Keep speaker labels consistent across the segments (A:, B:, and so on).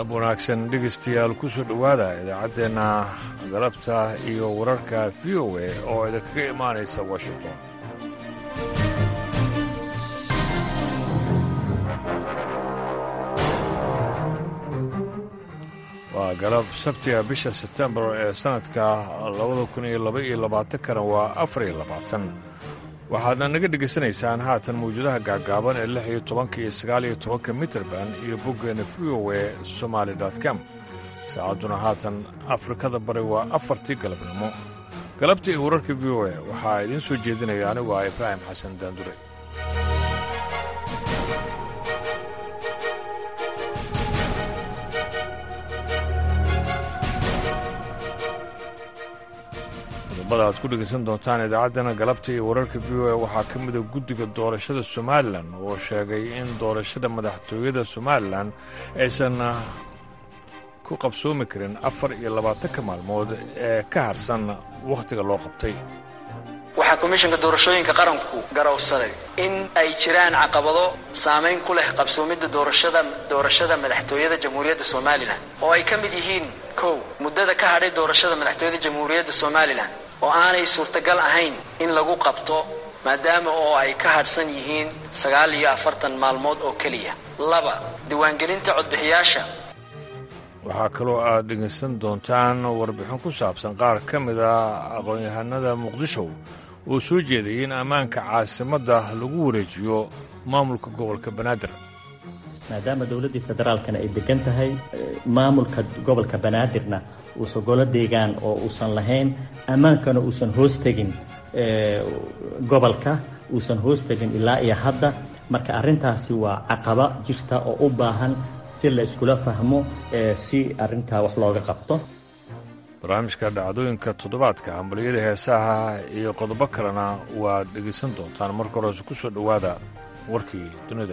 A: wanaagsan dhegaystayaal ku soo dhowaada idaacaddeenna galabta iyo wararka v o a oo idinkaga imaanaysa washington waa galab sabtiga bisha sebtembar ee sannadka labada kun iyo laba iyo labaatankana waa afar iyo labaatan waxaadna naga dhegaysanaysaan haatan mawjadaha gaagaaban ee lix iyo tobanka iyo sagaal iyo tobanka mitrband iyo boggeena v o e somaali com saacadduna haatan afrikada bari waa afartii galabnimo galabta iyo wararka v o e waxaa idiin soo jeedinaya anigu ah ibraahim xasan daandure qodobada aad ku dhegaysan doontaan idaacaddana galabta iyo wararka v o e waxaa ka mida guddiga doorashada somalilan oo sheegay in doorashada madaxtooyada somalilan aysan ku qabsoomi karin afar iyo labaatanka maalmood ee ka harsan wakhtiga loo qabtay
B: waxaa komishanka doorashooyinka qaranku garowsaday in ay jiraan caqabado saamayn ku leh qabsoomidda doorashada doorashada madaxtooyada jamhuuriyadda somalilan oo ay ka mid yihiin kow muddada ka hadhay doorashada madaxtooyada jamhuuriyadda somalilan oo aanay suurtagal ahayn in lagu qabto maadaama oo ay ka hadhsan yihiin sagaal iyo afartan maalmood oo keliya laba diiwaangelinta codbixiyaasha
A: waxaa kaloo aad dhegaysan doontaan warbixin ku saabsan qaar ka mid a aqoon-yahanada muqdisho oo soo jeedayay in ammaanka caasimadda lagu wareejiyo maamulka gobolka banaadir
C: maadaama dowladdii federaalkana ay degan tahay maamulka gobolka banaadirna uusan golo deegaan oo uusan lahayn ammaankana uusan hoos tegin gobolka uusan hoos tegin ilaa iyo hadda marka arrintaasi waa caqaba jirta oo u baahan si la iskula fahmo si arrintaa wax looga qabto
A: barnaamijka dhacdooyinka toddobaadka hambaliyada heesaha iyo qodobo kalena waad dhegaysan doontaan marka horese ku soo dhowaada warkii dunida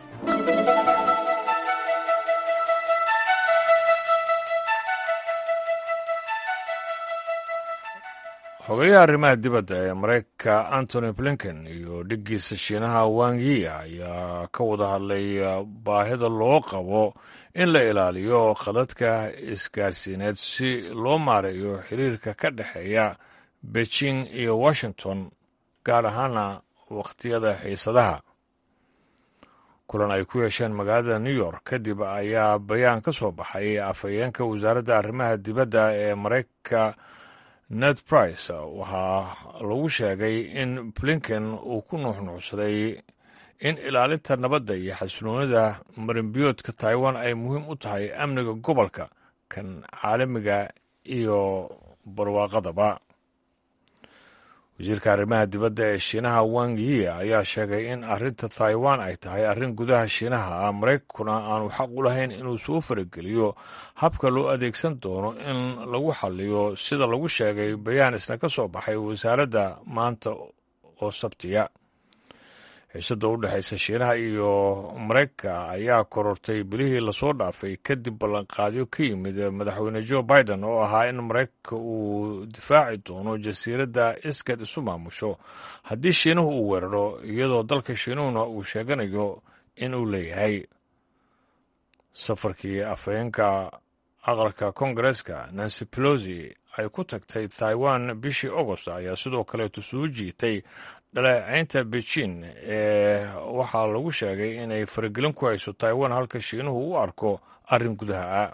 A: xogayaha arrimaha dibadda ee maraykanka antony blinken iyo dhiggiisa shiinaha wangi ayaa ka wada hadlay baahida loo qabo in la ilaaliyo khadadka isgaarsiineed si loo maareeyo xiriirka ka dhexeeya beijing iyo washington gaar ahaana wakhtiyada xiisadaha kulan ay ku yeesheen magaalada new york kadib ayaa bayaan ka soo baxay afhayeenka wasaaradda arrimaha dibadda ee maraykanka ned price waxaa lagu sheegay in blinken uu ku nuuxnuucsaday in ilaalinta nabadda iyo xasiloonida marinbiyoodka taiwan ay muhiim u tahay amniga gobolka kan caalamiga iyo barwaaqadaba wasiirka arrimaha dibadda ee shiinaha wang yi ayaa sheegay in arrinta taiwan ay tahay arrin gudaha shiinaha ah maraykankuna aanu xaq u lahayn inuu soo farageliyo habka loo adeegsan doono in lagu xalliyo sida lagu sheegay bayaan isna ka soo baxay wasaaradda maanta oo sabtiya xiisadda u dhexaysa shiinaha iyo maraykanka ayaa korortay bilihii lasoo dhaafay kadib ballanqaadyo ka yimid madaxweyne joe biden oo ahaa in maraykanka uu difaaci doono jasiiradda iskad isu maamusho haddii shiinuhu uu weeraro iyadoo dalka shiinuhuna uu sheeganayo in uu leeyahay safarkii afhayeenka aqalka koongareeska nancy pelosi ay ku tagtay taiwan bishii agost ayaa sidoo kaleetu soo jiitay dhaleecaynta beijing ee waxaa lagu sheegay inay faragelin ku hayso taiwan halka shiinuhu u arko arrin gudaha ah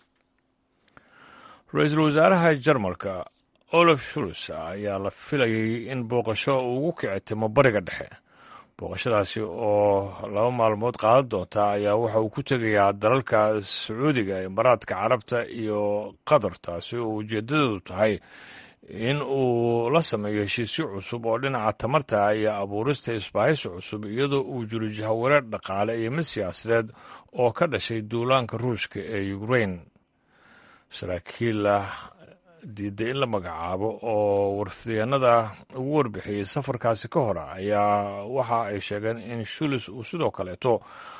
A: ra-iisul wasaaraha jarmalka olaf shuls ayaa la filayay in booqasho ugu kicitimo bariga dhexe booqashadaasi oo laba maalmood qaadan doonta ayaa waxa uu ku tegayaa dalalka sacuudiga imaaraadka carabta iyo qatar taasi oo ujeedadeedu tahay in uu la sameeyo heshiisyo cusub oo dhinaca tamarta iyo abuurista isbaahaysi cusub iyadoo uu jiro jahawareer dhaqaale iyo mid siyaasadeed oo ka dhashay duulaanka ruushka ee ukrain saraakiil diiday in la magacaabo oo warfidyaenada ugu warbixiyey safarkaasi ka hor ayaa waxa ay sheegeen in shulis uu sidoo kaleeto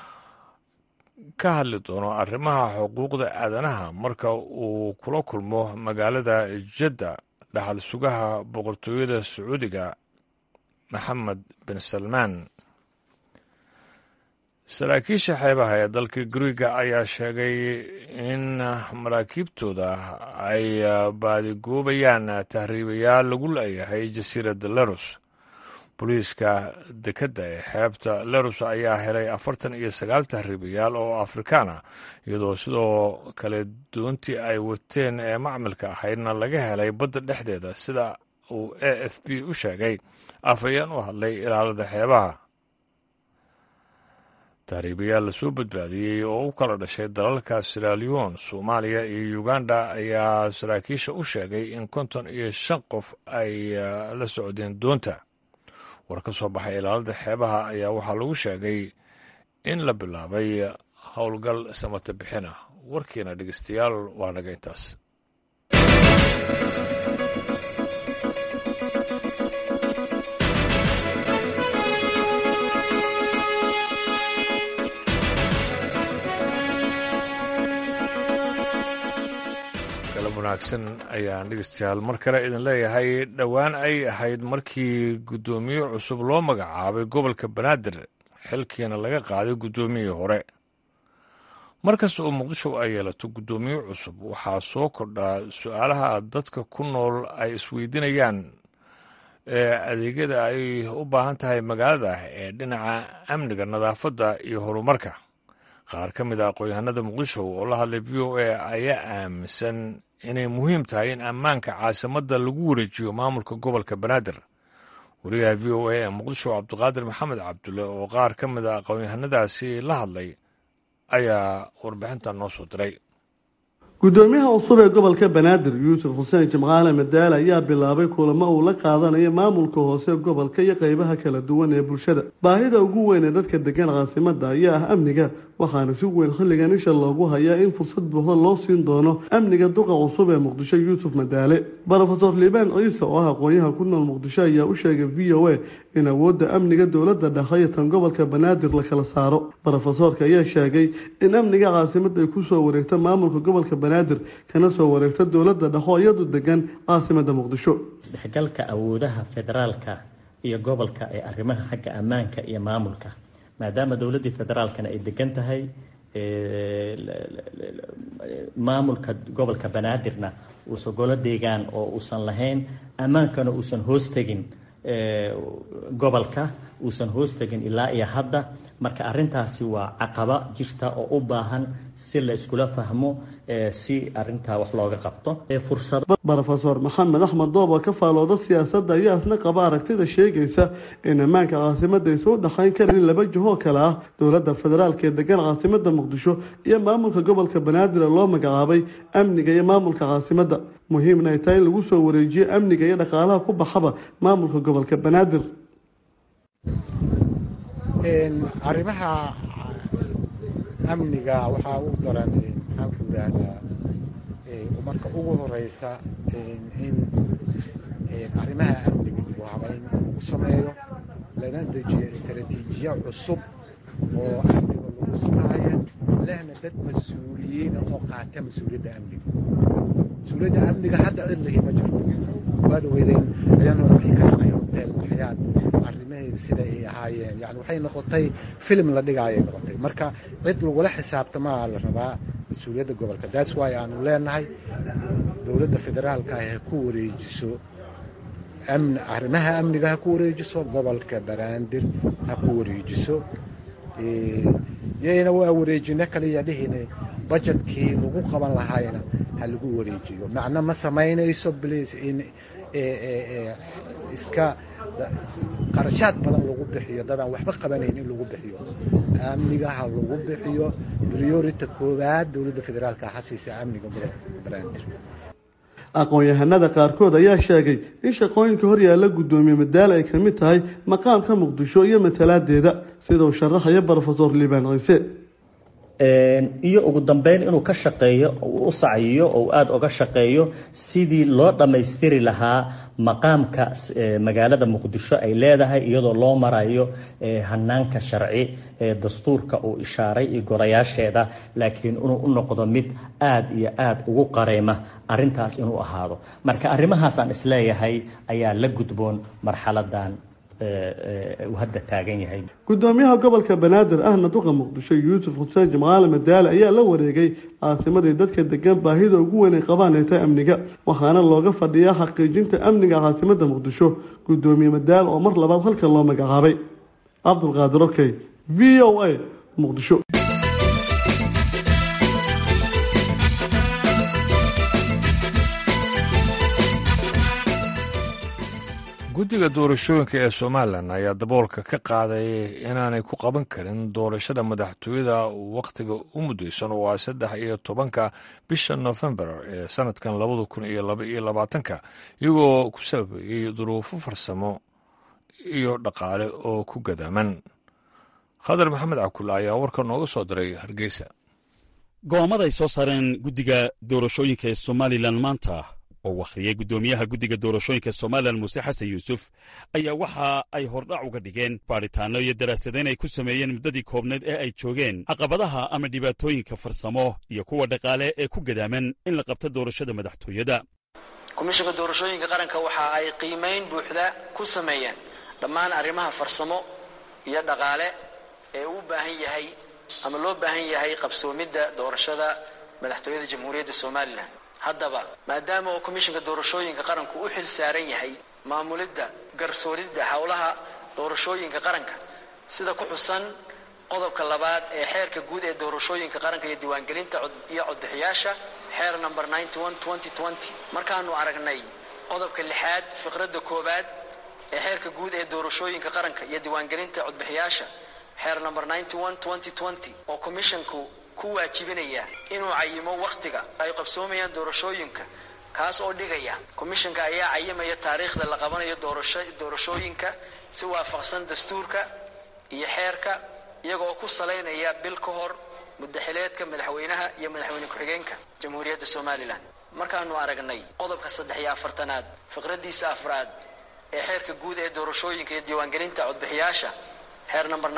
A: ka hadli doono arrimaha xuquuqda aadanaha marka uu kula kulmo magaalada jadda dhaxal sugaha boqortooyada sacuudiga maxamed bin salmaan saraakiisha xeebaha ee dalka guriga ayaa sheegay in maraakiibtooda ay baadigoobayaan tahriibayaal lagu leeyahay jasiiradda lerus booliiska dekedda ee xeebta lerus ayaa helay afartan iyo sagaal tahriibayaal oo afrikaan ah iyadoo sidoo kale doontii ay wateen ee macmilka ahaydna laga helay badda dhexdeeda sida uu a f b u sheegay afhayeen u hadlay ilaalada xeebaha tahriibayaal lasoo badbaadiyey oo u kala dhashay dalalka siralion soomaaliya iyo uganda ayaa saraakiisha u sheegay in konton iyo shan qof ay la socdeen doonta war ka soo baxay ilaalada xeebaha ayaa waxaa lagu sheegay in la bilaabay howlgal samata bixin ah warkiina dhegeystayaal waa naga intaas wanaagsan ayaan dhegeystayaal mar kale idin leeyahay dhowaan ay ahayd markii guddoomiye cusub loo magacaabay gobolka banaadir xilkiina laga qaaday guddoomiyihii hore markasta oo muqdisho ay yeelato guddoomiye cusub waxaa soo kordhaa su-aalaha dadka ku nool ay isweydiinayaan ee adeegyada ay u baahan tahay magaalada ee dhinaca amniga nadaafadda iyo horumarka qaar ka mid a aqoon-yahanada muqdisho oo la hadlay v o a ayaa aaminsan inay muhiim tahay in ammaanka caasimadda lagu wareejiyo maamulka gobolka banaadir wariyaha v o a ee muqdisho cabdiqaadir maxamed cabdulle oo qaar ka mid a aqoon-yahanadaasi la hadlay ayaa warbixintan noo soo diray
D: guddoomiyaha cusub ee gobolka banaadir yuusuf xuseen jimcaale madaale ayaa bilaabay kulamo uu la qaadanayo maamulka hoose gobolka iyo qeybaha kala duwan ee bulshada baahida ugu weyn ee dadka degan caasimada ayaa ah amniga waxaana si weyn xilligan isha loogu hayaa in fursad buuxda loo siin doono amniga duqa cusub ee muqdisho yuusuf madaale rofeor liibaan ciise oo ah aqoonyaha ku nool muqdisho ayaa u sheegay v o a in awoodda amniga dowladda dhexe iyo tan gobolka banaadir la kala saaro rofesoorka ayaa sheegay in amniga caasimada ay kusoo wareegto maamulka gobolka banaadir kana soo wareegto dowladda dhexe oo iyadu degan caasimada muqdisho
C: isdhexgalka awoodaha federaalka iyo gobolka ee arrimaha xagga ammaanka iyo maamulka maadaama dowladdii federaalkana ay degan tahay maamulka gobolka banaadirna uusan golo deegaan oo uusan lahayn ammaankana uusan hoos tegin gobolka uusan hoos tegin ilaa iyo hadda marka arintaasi waa caqaba jirta oo u baahan si la iskula fahmo si arintaa wax looga qabto
D: rofeor maxamed axmed doob oo ka faalooda siyaasadda ayaa isna qaba aragtida sheegaysa in ammaanka caasimada aysa u dhexayn karin laba jihoo kale ah dowladda federaalk ee degan caasimada muqdisho iyo maamulka gobolka banaadir ee loo magacaabay amniga iyo maamulka caasimada muhiimna ay tahay in lagu soo wareejiyo amniga iyo dhaqaalaha ku baxaba maamulka gobolka banaadir
E: arrimaha amniga waxaa u daran maxaan ku yidhaahdaa marka ugu horeysa in arrimaha amniga dib u habayn lagu sameeyo lana dejiyo istaraatiijiya cusub oo amniga lagu sugaayo lehna dad mas-uuliyiin oo qaata mas-uuliyadda amniga mas-uuliyadda amniga hadda cid lihi ma jirto waad weydeen ayaan waxay ka dhacay hotel waxyaad arrimaheeda sida ay ahaayeen yani waxay noqotay filim la dhigaayay noqotay marka cid lagula xisaabtamaa la rabaa mas-uuliyadda gobolka that's why aanu leenahay dowladda federaalka ah ha ku wareejiso arrimaha amniga ha ku wareejiso gobolka banaadir ha ku wareejiso yayna waa wareejino kaliya dhihine bajetkii lagu qaban lahaayna ha lagu wareejiyo macno ma samaynayso bliis in iska qarashaad badan lagu bixiyo dadaan waxba qabanayn in lagu bixiyo amniga ha lagu bixiyo priority koowaad dowladda federaalka ha siisa amniga gobolka banaadir
D: aqoon-yahanada qaarkood ayaa sheegay in shaqooyinka horyaalla guddoomiye madaale ay kamid tahay maqaamka muqdisho iyo matalaadeeda sida uu sharaxaya rofeor liibaan ciise
C: iyo ugu dambeyn inuu ka shaqeeyo u sacyiyo oo aada uga shaqeeyo sidii loo dhammaystiri lahaa maqaamka magaalada muqdisho ay leedahay iyadoo loo marayo hanaanka sharci ee dastuurka uu ishaaray iyo gorayaasheeda laakiin inuu u noqdo mid aada iyo aada ugu qareyma arintaas inuu ahaado marka arrimahaasaan isleeyahay ayaa la gudboon marxaladan uu hadda taagan yahay
D: gudoomiyaha gobolka banaadir ahna duqa muqdisho yuusuf xuseen jimcaale madaale ayaa la wareegay caasimadii dadka degan baahida ugu weyn ay qabaan ee tahay amniga waxaana looga fadhiyaa xaqiijinta amniga caasimada muqdisho gudoomiye madaale oo mar labaad halka loo magacaabay cabdulqaadir okey v o a muqdisho
A: guddiga doorashooyinka ee somalilan ayaa daboolka ka qaaday inaanay ku qaban karin doorashada madaxtooyada wakhtiga u muddaysan oo ah saddex iyo tobanka bisha nofembar ee sanadkan labada kun iyo laba iyo labaatanka iyagoo ku sababeeyey duruufo farsamo iyo dhaqaale oo ku gadaaman khadar maxamed cabkulla ayaa warka nooga soo diray hargeysa
F: go'aamada ay soo saareen guddiga doorashooyinka ee somalilan maanta oo wakhriyey guddoomiyaha guddiga doorashooyinka somalilan muuse xasan yuusuf ayaa waxa ay hordhac uga dhigeen baadhitaanno iyo daraasadayn ay ku sameeyeen muddadii koobneed ee ay joogeen caqabadaha ama dhibaatooyinka farsamo iyo kuwa dhaqaale ee ku gadaaman in la qabto doorashada madaxtooyada
B: komishinka doorashooyinka qaranka waxa ay qiimayn buuxda ku sameeyeen dhammaan arrimaha farsamo iyo dhaqaale ee uu baahan yahay ama loo baahan yahay qabsoomidda doorashada madaxtooyada jamhuuriyadda somalilan haddaba maadaama uu komishinka doorashooyinka qaranku u xil saaran yahay maamulidda garsooridda howlaha doorashooyinka qaranka sida ku xusan qodobka labaad ee xeerka guud ee doorashooyinka qaranka iyo diiwaangelinta iyo codbixiyaasha xeer number markaanu aragnay qodobka lixaad fiqradda koowaad ee xeerka guud ee doorashooyinka qaranka iyo diiwaangelinta codbixiyaasha xeer number oo komishinku ku waajibinaya inuu cayimo wakhtiga ay qabsoomayaan doorashooyinka kaas oo dhigaya komishinka ayaa cayimaya taariikhda la qabanayo doorashooyinka si waafaqsan dastuurka iyo xeerka iyagoo ku salaynaya bil ka hor muddaxileedka madaxweynaha iyo madaxweyne ku-xigeenka jamhuuriyadda somalilan markaanu aragnay qodobka saddex iyo afartanaad fiqradiisa afraad ee xeerka guud ee doorashooyinka iyo diiwaangelinta codbixiyaasha xeer number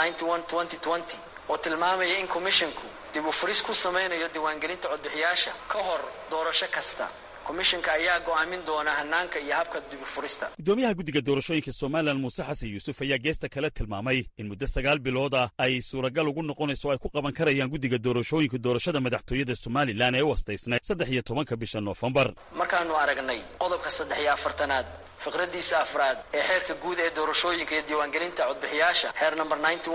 B: oo tilmaamaya in komishinku dib u furis ku samaynayo diiwaangelinta codbixiyaasha ka hor doorasho kasta komishinka ayaa go'aamin doona hanaanka iyo habka dibufurista
F: guddoomiyaha guddiga doorashooyinka somalilan muuse xasan yuusuf ayaa geesta kale tilmaamay in muddo sagaal bilood ah ay suuragal ugu noqonayso o ay ku qaban karayaan guddiga doorashooyinka doorashada madaxtooyada somalilan ee u astaysnay saddex iyo tobanka bisha noofembar
B: markaanu aragnay qodobka saddex iyo afartanaad fiqradiisa afraad ee xeerka guud ee doorashooyinka iyo diiwaangelinta codbixiyaasha xeer number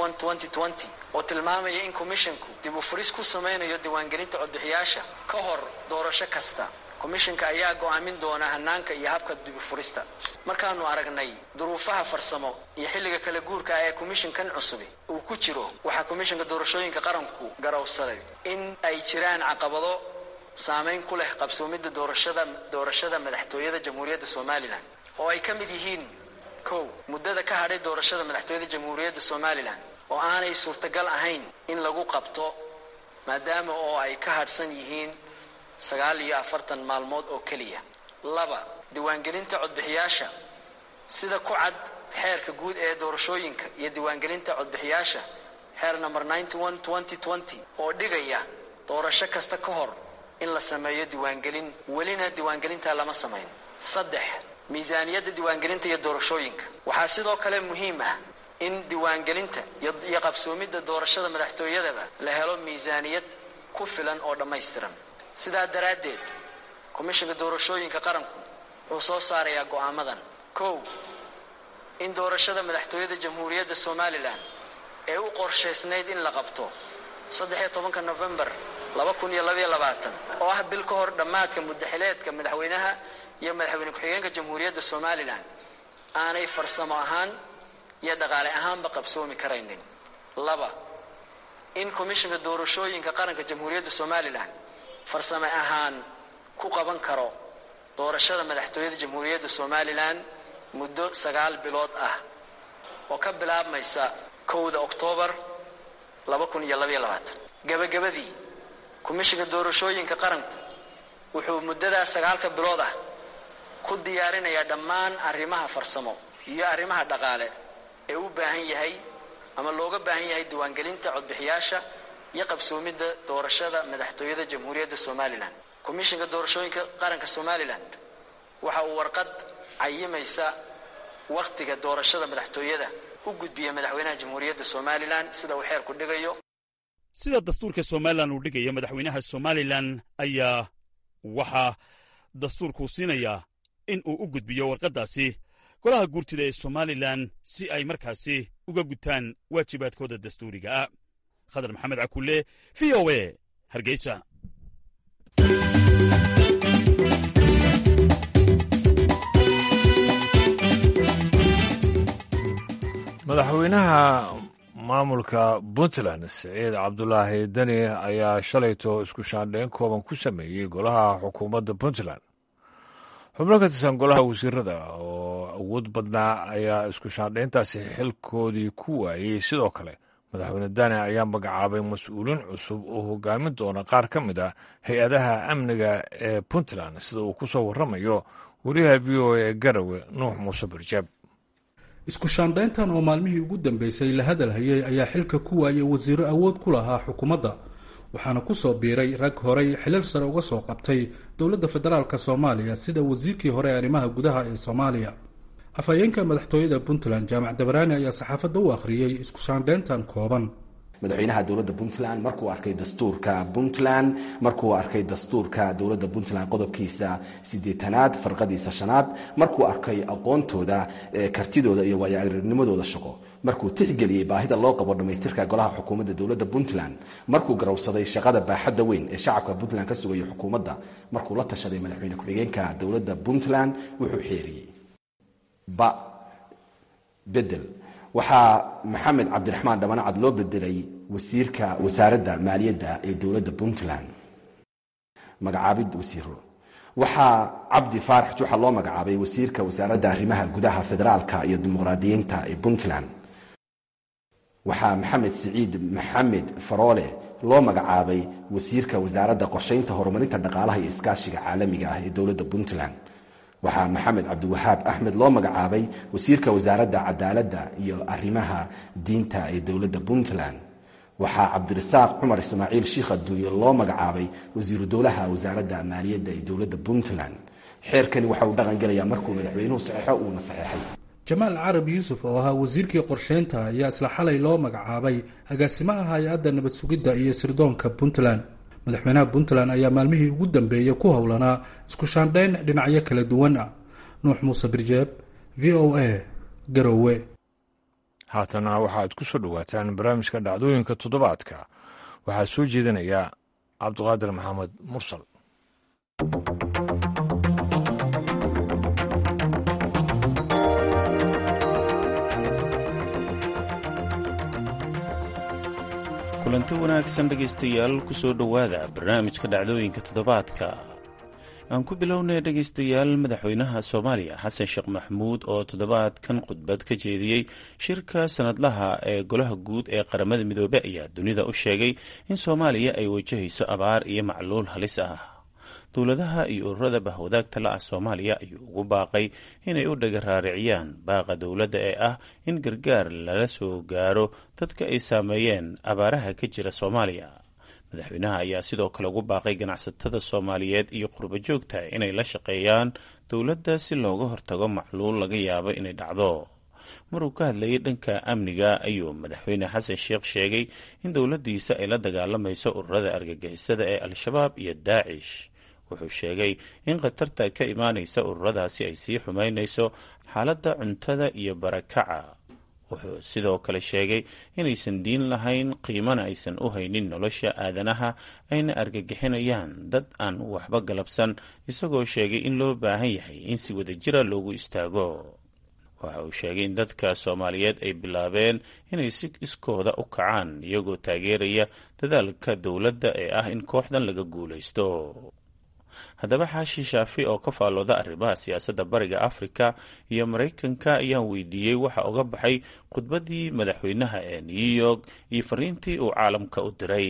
B: oo tilmaamaya in komishinku dib u furis ku samaynayo diiwaangelinta codbixiyaasha ka hor doorasho kasta komishinka ayaa go'aamin doona hanaanka iyo habka dibufurista markaanu aragnay duruufaha farsamo iyo xilliga kala guurka ah ee komishinkan cusubi uu ku jiro waxaa komishinka doorashooyinka qaranku garowsaday in ay jiraan caqabado saamayn ku leh qabsoomidda doorashada doorashada madaxtooyada jamhuuriyadda somalilan oo ay ka mid yihiin kow muddada ka hadhay doorashada madaxtooyada jamhuuriyadda somalilan oo aanay suurtagal ahayn in lagu qabto maadaama oo ay ka hadhsan yihiin sagaal iyo afartan maalmood oo keliya laba diiwaangelinta codbixiyaasha sida ku cad xeerka guud ee doorashooyinka iyo diiwaangelinta codbixiyaasha xeer number oo dhigaya doorasho kasta ka hor in la sameeyo diiwaangelin welina diiwaangelintaa lama samayn saddex miisaaniyadda diiwaangelinta iyo doorashooyinka waxaa sidoo kale muhiim ah in diiwaangelinta iyo qabsoomidda doorashada madaxtooyadaba la helo miisaaniyad ku filan oo dhammaystiran sidaa daraaddeed komishinka doorashooyinka qaranku wuxuu soo saarayaa go'aamadan kow in doorashada madaxtooyada jamhuuriyadda somalilan ee u qorshaysnayd in la qabto saddexiyo tobanka nofembar laba kun iyo labaiyo labaatan oo ah bil ka hor dhammaadka muddaxileedka madaxweynaha iyo madaxweyne ku-xigeenka jamhuuriyadda somalilan aanay farsamo ahaan iyo dhaqaale ahaanba qabsoomi karaynin laba in komishinka doorashooyinka qaranka jamhuuriyadda somalilan farsame ahaan ku qaban karo doorashada madaxtooyada jamhuuriyadda somalilan muddo sagaal bilood ah oo ka bilaabmaysa kowda oktoobar gabagabadii komishinka doorashooyinka qaranku wuxuu muddadaas sagaalka bilood ah ku diyaarinayaa dhammaan arrimaha farsamo iyo arrimaha dhaqaale ee u baahan yahay ama looga baahan yahay diiwaangelinta codbixiyaasha iyo qabsoomidda doorashada madaxtooyada jamhuuriyadda somalilan komishinka doorashooyinka qaranka somalilan waxa uu warqad cayimaysa wakhtiga doorashada madaxtooyada u gudbiya madaxweynaha jamhuuriyadda somalilan sida uu xeerku dhigayo
F: sida dastuurka somalilan uu dhigayo madaxweynaha somalilan ayaa waxaa dastuurkuu siinayaa in uu u gudbiyo warqaddaasi golaha guurtida ee somalilan si ay markaasi uga gutaan waajibaadkooda dastuuriga ah khadar maxamed cakulle v o e hargeysa
A: madaxweynaha maamulka puntland siciid cabdulaahi deni ayaa shalayto isku shaandhayn kooban ku sameeyey golaha xukuumadda puntland xubno ka tirsan golaha wasiirada oo awood badnaa ayaa isku shaandhayntaasi xilkoodii ku waayey sidoo kale madaxweyne dani ayaa magacaabay mas-uuliin cusub oo hogaamin doona qaar ka mid a hay-adaha amniga ee puntland sida uu ku soo warramayo wariyaha v o a ee garawe nuux muuse barjaab
G: isku shaandhayntan oo maalmihii ugu dambeysay la hadal hayay ayaa xilka ku waayay wasiiro awood ku lahaa xukuumadda waxaana ku soo biiray rag horey xilal sare uga soo qabtay dowladda federaalk soomaaliya sida wasiirkii hore ee arrimaha gudaha ee soomaaliya afhayeenka madaxtooyada puntland jaamac dabaraani ayaa saxaafadda u akhriyey isku shaandhayntan kooban
H: madaxweynaha dowladda puntland markuu arkay dastuurka puntland markuu arkay dastuurka dowladda puntland qodobkiisa sideetanaad farqadiisa shanaad markuu arkay aqoontooda kartidooda iyo waayo-aragnimadooda shaqo markuu tixgeliyey baahida loo qabo dhammaystirka golaha xukuumadda dowladda puntland markuu garowsaday shaqada baaxadda weyn ee shacabka puntland ka sugaya xukuumadda markuu la tashaday madaxweyne ku-xigeenka dowladda puntland wuxuu xeeriyey ba bedel waxaa maxamed cabdiraxmaan dhabanacad loo bedelay wasiirka wasaaradda maaliyadda ee dowladda puntland magacaabid wasiiro waxaa cabdi faarax juxa loo magacaabay wasiirka wasaaradda arrimaha gudaha federaalka iyo dimuqraadiyiinta ee puntland waxaa maxamed siciid maxamed faroole loo magacaabay wasiirka wasaaradda qorshaynta horumarinta dhaqaalaha iyo iskaashiga caalamiga ah ee dowladda puntland waxaa maxamed cabdiwahaab axmed loo magacaabay wasiirka wasaaradda cadaaladda iyo arrimaha diinta ee dowladda puntland waxaa cabdirasaaq cumar ismaaciil shiikh adduunye loo magacaabay wasiiru dowlaha wasaaradda maaliyadda ee dowladda puntland xeerkani waxa uu dhaqan gelayaa markuu madaxweynuhu saxeixo uuna saxeexay
G: jamaal carab yuusuf oo ahaa wasiirkii qorsheynta ayaa isla xalay loo magacaabay agaasimaha hay-adda nabad sugidda iyo sirdoonka puntland madaxweynaha puntland ayaa maalmihii ugu dambeeyey ku howlanaa isku shaandhayn dhinacyo kala duwan ah nuux muuse birjeeb v o a garowe
A: haatana waxaad ku soo dhowaataan barnaamijka dhacdooyinka toddobaadka waxaa soo jeedinaya cabdiqaadir maxamed mursal
I: kulanti wanaagsan dhegaystayaal ku soo dhowaada barnaamijka dhacdooyinka toddobaadka aan ku bilownay dhegaystayaal madaxweynaha soomaaliya xasan sheekh maxamuud oo toddobaadkan khudbad ka jeediyey shirka sanadlaha ee golaha guud ee qaramada midoobe ayaa dunida u sheegay in soomaaliya ay wajahayso abaar iyo macluul halis ah dowladaha iyo ururada bahwadaagta la ah soomaaliya ayuu ugu baaqay inay u dhaga raariciyaan baaqa dowladda ee ah in gargaar lala soo gaaro dadka ay saameeyeen abaaraha ka jira soomaaliya madaxweynaha ayaa sidoo kale ugu baaqay ganacsatada soomaaliyeed iyo qurbo joogta inay la shaqeeyaan dowladda si looga hortago macluul laga yaabo inay dhacdo maruu ka hadlayay dhanka amniga ayuu madaxweyne xasan sheekh sheegay in dowladdiisa ay la dagaalamayso ururada argagixisada ee al-shabaab iyo daacish wuxuu sheegay in khatarta ka imaanaysa ururadaasi ay sii xumaynayso xaaladda cuntada iyo barakaca wuxuu sidoo kale sheegay inaysan diin lahayn qiimana aysan u haynin nolosha aadanaha ayna argagixinayaan dad aan waxba galabsan isagoo sheegay in loo baahan yahay in si wadajira loogu istaago waxa uu sheegay in dadka soomaaliyeed ay bilaabeen inay si iskooda u kacaan iyagoo taageeraya dadaalka dowladda ee ah in kooxdan laga guulaysto haddaba xaashi shaafi oo ka faallooda arrimaha siyaasadda bariga afrika iyo maraykanka ayaan weydiiyey waxa uga baxay khudbaddii madaxweynaha ee new york iyo fariintii uu caalamka u diray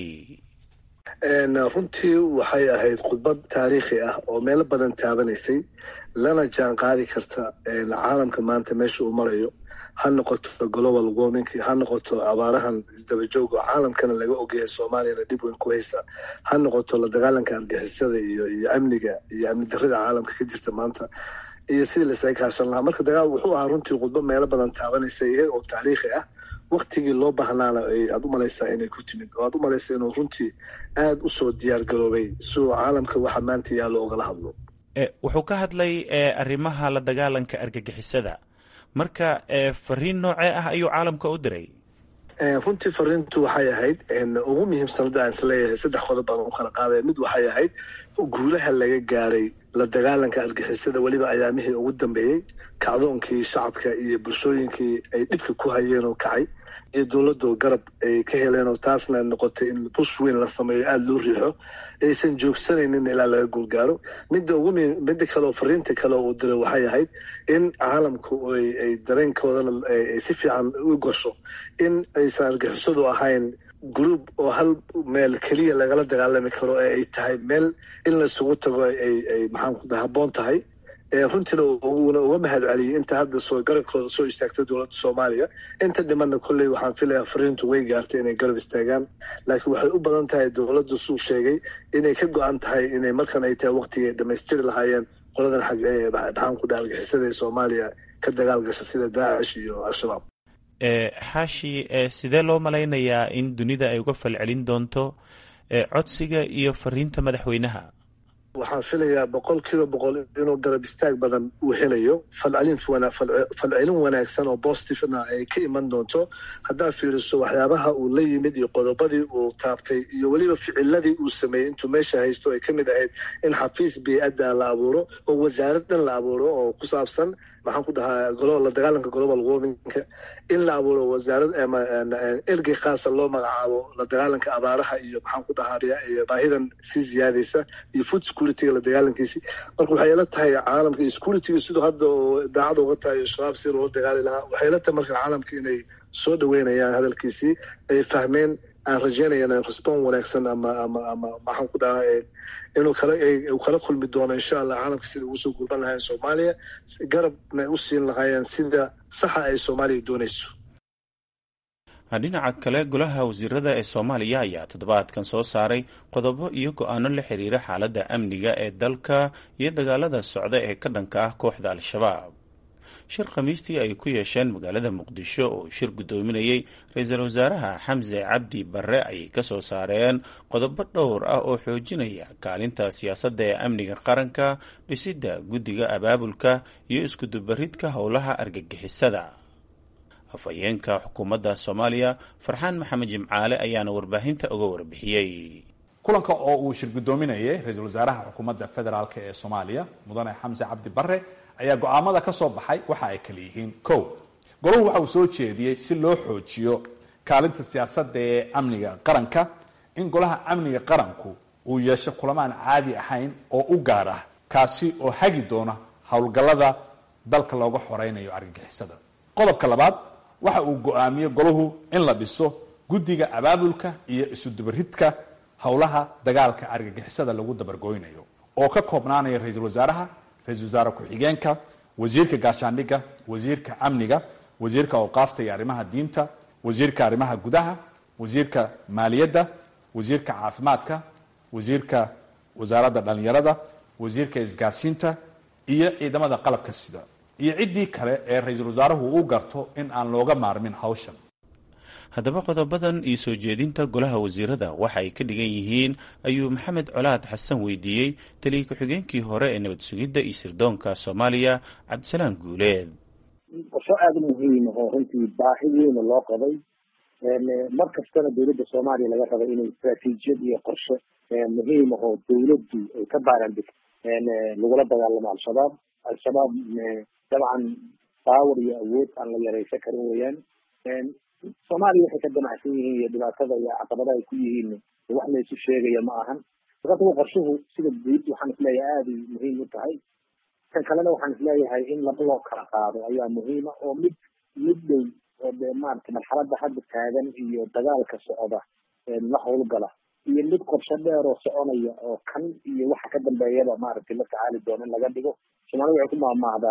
J: runtii waxay ahayd khudbad taariikhi ah oo meelo badan taabanaysay lana jaan qaadi karta caalamka maanta meesha uu marayo ha noqoto global warming ha noqoto abaarahan isdabajooga caalamkana laga ogyahay soomaaliyana dhib weyn ku haysa ha noqoto la dagaalanka argixisada iyo iyo amniga iyo amni darrida caalamka ka jirta maanta iyo sidii lasaga kaashan lahaa marka dagaal wuxuu ahaa runtii khudbo meelo badan taabanaysa iyaga oo taariikhi ah waktigii loo baahnaana aad u malaysaa inay ku timid oo aad u malaysaa inuu runtii aada usoo diyaar garoobay si uu caalamka waxa maanta yaallo ogala hadlo
I: wuxuu ka hadlay arrimaha la dagaalanka argagixisada marka fariin noocee ah ayuu caalamka u diray
J: runtii fariintu waxay ahayd ugu muhiimsan hadda aan isleeyahay saddex qodob baan u kala qaadaya mid waxay ahayd guulaha laga gaaray la dagaalanka argixisada weliba ayaamihii ugu dambeeyey kacdoonkii shacabka iyo bulshooyinkii ay dhibka ku hayeen oo kacay iyo dowladoo garab ay ka heleen oo taasna noqotay in bush weyn la sameeyo aada loo riixo aysan joogsanaynin ilaa laga guulgaaro midda ugu midda kale oo fariinta kale uu diray waxay ahayd in caalamku ay dareenkoodana ay si fiican u gasho in aysan argixisadu ahayn group oo hal meel keliya lagala dagaalami karo ee ay tahay meel in laisugu tago ay ay maxaan habboon tahay runtiina uuna uga mahad celiyey inta hadda soo garabkooda soo istaagtay dowladda soomaaliya inta dhimanna kolley waxaan filayaa fariintu way gaartay inay garab istaagaan laakiin waxay u badan tahay dowladdu suu sheegay inay ka go-an tahay inay markan ay tahay waqtigii ay dhammaystiri lahaayeen qoladan xag ee maxaan ku dhaha argixisada ee soomaaliya ka dagaal gasha sida daacish iyo al-shabaab
I: xaashi sidee loo malaynayaa in dunida ay uga falcelin doonto codsiga iyo fariinta madaxweynaha
J: waxaan filayaa boqol kiiba boqol inuu garab istaag badan uu helayo falcelin falcelin wanaagsan oo positivena ay ka iman doonto haddaad fiiriso waxyaabaha uu la yimid iyo qodobadii uu taabtay iyo weliba ficiladii uu sameeyey intuu meesha haysto ay ka mid ahayd in xafiis bey-adda la abuuro oo wasaarad dhan la abuuro oo ku saabsan maxaan ku dhahaa la dagaalanka global warmingka in la abuuro wasaarad ergey khaasa loo magacaabo la dagaalanka abaaraha iyo maxaan ku dhahaa baahidan sii ziyaadaysa iyo food securityga la dagaalankiisi marka waxay ila tahay caalamka iyo securityga siduu hadda oo daacad uga tahay shabaab si loola dagaali lahaa waxay ila tahay marka caalamka inay soo dhaweynayaan hadalkiisii ay fahmeen aan rajeynayana respon wanaagsan ama ama ama maxaan ku dhahaa inuu kala uu kala kulmi doono insha allah caalamka sida ugu soo gurban lahayen soomaaliya garabna u siin lahaayeen sida saxa ay soomaaliya doonayso
I: dhinaca kale golaha wasiirada ee soomaaliya ayaa toddobaadkan soo saaray qodobo iyo go-aano la xiriira xaaladda amniga ee dalka iyo dagaalada socda ee ka dhanka ah kooxda al-shabaab shir khamiistii ay ku yeesheen magaalada muqdisho oo shir guddoominayey ra-iisul wasaaraha xamse cabdi barre ayay ka soo saareen qodobo dhowr ah oo xoojinaya kaalinta siyaasadda ee amniga qaranka dhisidda guddiga abaabulka iyo iskudubaridka howlaha argagixisada afhayeenka xukuumadda soomaaliya farxaan maxamed jimcaale ayaana warbaahinta uga warbixiyey
K: kulanka oo uu shir guddoominayay ra-iisul wasaaraha xukuumadda federaalk ee soomaaliya mudane xamse cabdi barre ayaa go-aamada ka soo baxay waxa ay kala yihiin kow golahu waxa uu soo jeediyey si loo xoojiyo kaalinta siyaasadda ee amniga qaranka in golaha amniga qaranku uu yeesho kulamaan caadi ahayn oo u gaar ah kaasi oo hagi doona howlgallada dalka looga xoreynayo argagixisada qodobka labaad waxa uu go-aamiyey golahu in la dhiso guddiga abaabulka iyo isudubaridka howlaha dagaalka argagixisada lagu dabargoynayo oo ka koobnaanaya ra-iisul wasaaraha ra-isul wasaare ku-xigeenka wasiirka gaashaandhigga wasiirka amniga wasiirka awqaafta iyo arrimaha diinta wasiirka arrimaha gudaha wasiirka maaliyadda wasiirka caafimaadka wasiirka wasaaradda dhallinyarada wasiirka isgaarsiinta iyo ciidamada qalabka sida iyo ciddii kale ee ra-iisul wasaaruhu u garto in aan looga maarmin hawshan
I: haddaba qodobadan iyo soo jeedinta golaha wasiirada waxa ay ka dhigan yihiin ayuu maxamed colaad xasan weydiiyey taliya ku-xigeenkii hore ee nabad sugidda iyo sirdoonka soomaaliya cabdisalaam guuleed
L: qorsho aada muhiim oo runtii baahi weyna loo qabay mar kastana dowladda soomaaliya laga rabay inay istraatiijiyad iyo qorshe muhiim ahoo dowladdu ay ka baarandhigto lagula dagaalamo al-shabaab al-shabaab dabcan baawar iyo awood aan la yaraysan karin weeyaan soomaaliya waxay ka damacsan yihiin iyo dhibaatada iyo caqabadaha ay ku yihiin wax la isu sheegaya ma ahan sababtaba qorshuhu sida guud waxaan isleeyahay aada muhiim u tahay kan kalena waxaan isleeyahay in laba loo kala qaado ayaa muhiima oo mid mid dhow oo de maarata marxaladda hadda taagan iyo dagaalka socda la howlgala iyo mid qorsho dheer oo soconaya oo kan iyo waxa ka dambeeyaba maaragtay la tacaali doono in laga dhigo soomaalida waxay ku maahmaahdaa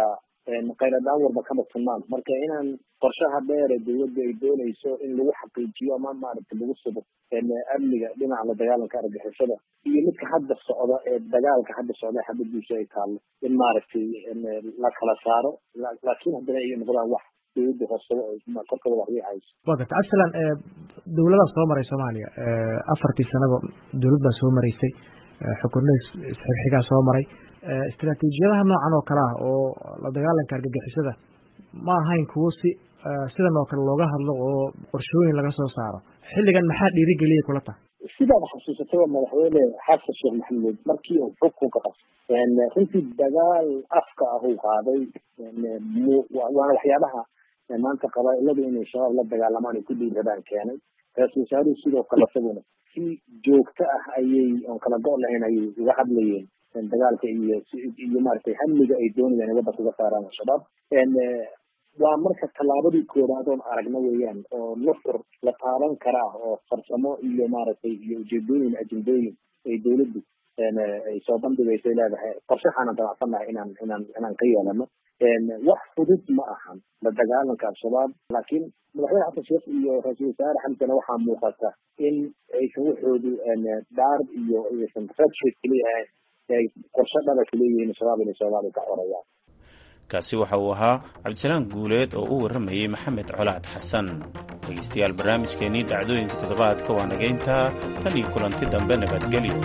L: khayradaan warba kama tunnaan marka inaan qorshaha dheere dowladda ay doonayso in lagu xaqiijiyo ama maaragtay lagu sugo amniga dhinaca la dagaalanka argixisada iyo midka hadda socda ee dagaalka hadda socda xabadiisu ay taallo in maaragtay la kala saaro laakiin haddana ay noqdaan wax dowladda hoosaba korkooda wax hayso
M: wa garta absalan dowladaa soo maray soomaaliya afartii sanaba dowlad baa soo maraysay xukunada isxigxigaa soo maray istaraatiijiyadaha noocan oo kale ah oo la dagaalanka argagixisada ma ahayn kuwo si sidan oo kale looga hadlo oo qorshooyin laga soo saaro xilligan maxaa dhiirigeliyay kula tahay
L: sidaad xasuusataba madaxweyne xasan sheekh maxamuud markii uu xukunka qabsay runtii dagaal afka ah uu qaaday waana waxyaabaha maanta qabaailadu inay shabaab la dagaalamaan ay ku dhiirradaan keenay ra-isul wasaaruhu sidoo kale isaguna si joogto ah ayay oon kala go' lahayn ayay uga hadlayeen dagaalka iyo iyo maaragtay hamliga ay doonayaan in waddanka uga saaraan al-shabaab waa marka tallaabadii koowaad oon aragna weeyaan oo nufur la taaban karaa oo farsamo iyo maaragtay iyo ujeedooyin ajendooyin ay dowladdu ay soo bandhigayso ay leedahay qorshaxaanan damacsannahay inaan inaan inaan ka yeelano wax fudud ma ahan la dagaalanka al-shabaab laakiin madaxweyne xasan sheekh iyo ra-iisul wasaare xamsana waxaa muuqata in aysan waxoodu daar iyo aysan redsheet keliya ahayn ay qorshe dhaba kaleeyihiin shabaab inay soomaaliya ka corayaan
I: kaasi waxa uu ahaa cabdisalaan guuleed oo u warramayey maxamed colaad xasan dhegaystayaal barnaamijkeennii dhacdooyinka toddobaadka waa nagayntaa tan iyo kulanti dambe nabadgelyo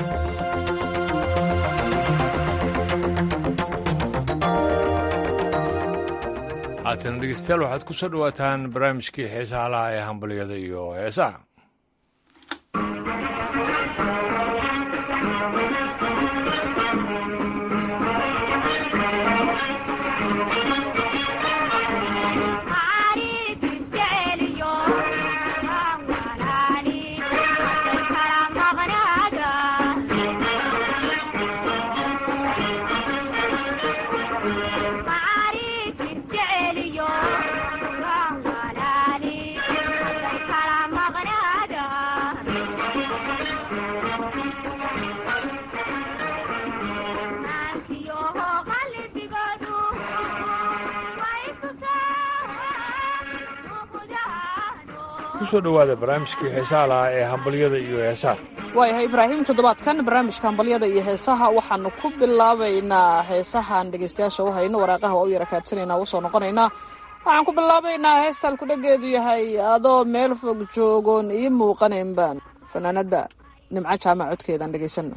A: haatan dhegeystayaal waxaad ku soo dhowaataan barnaamijkii heesaha laha ee hambalyada iyo heesaha kusoo dhowaada barnaamijkii heesaha lahaa ee hambalyada iyo heesaha
N: waayahay ibraahim toddobaadkan barnaamijka hambalyada iyo heesaha waxaanu ku bilaabaynaa heesahaan dhegeystayaasha u hayno waraaqaha waa u yara kaadsanayna u soo noqonaynaa waxaan ku bilaabaynaa heestaan kudhageedu yahay adoo meel fog joogoon ii muuqanayn baan fanaanada nimco jaamac codkeedaan dhegeysano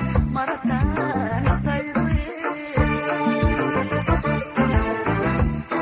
O: Thank you.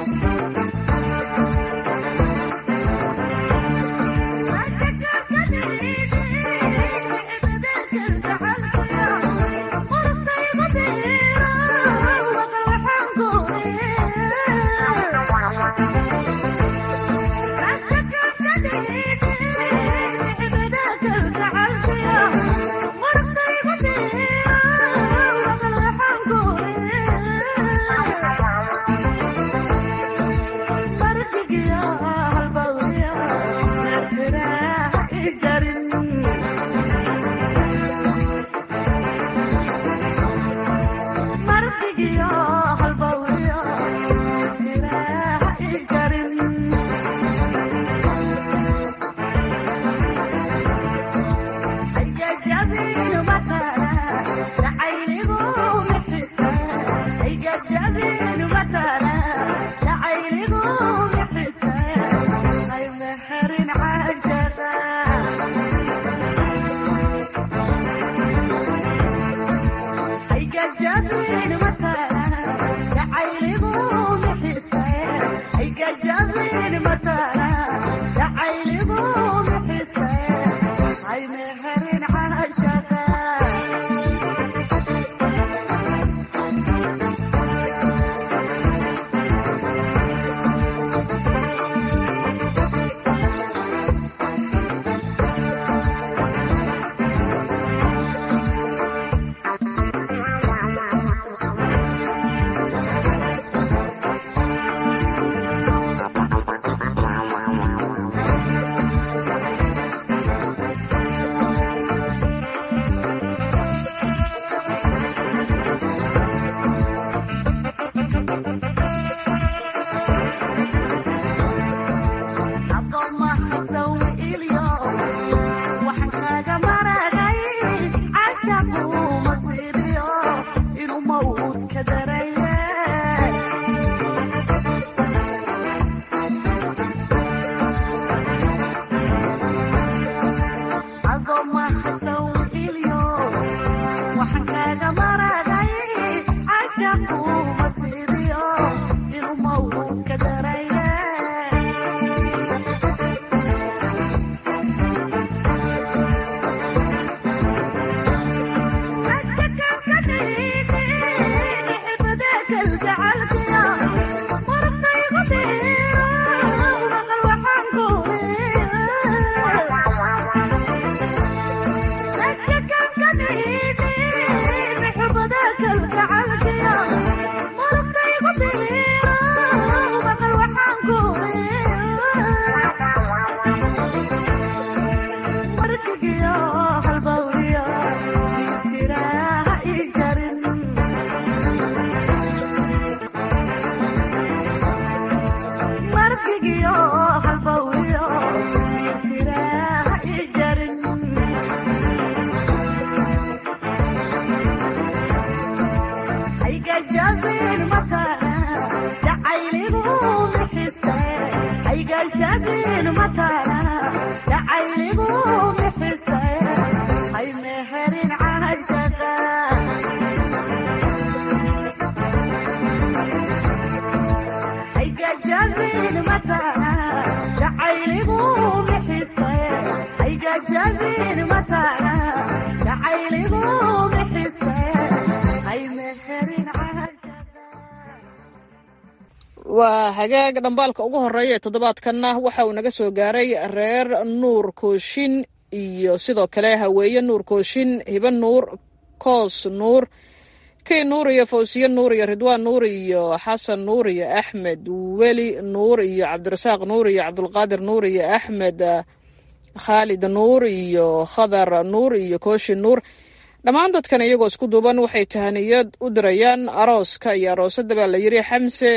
N: waa hagaag dhambaalka ugu horeeya ee toddobaadkanna waxa uu naga soo gaaray reer nuur kooshin iyo sidoo kale haweeye nuur kooshin hibe nuur koos nuur key nuur iyo fawsiye nuur iyo ridwaan nuur iyo xasan nuur iyo axmed weli nuur iyo cabdirasaaq nuur iyo cabdulqaadir nuur iyo axmed khaalid nuur iyo khadar nuur iyo kooshin nuur dhammaan dadkan iyagoo isku duuban waxay tahaniyad u dirayaan arooska iyo aroosada baa la yiri xamse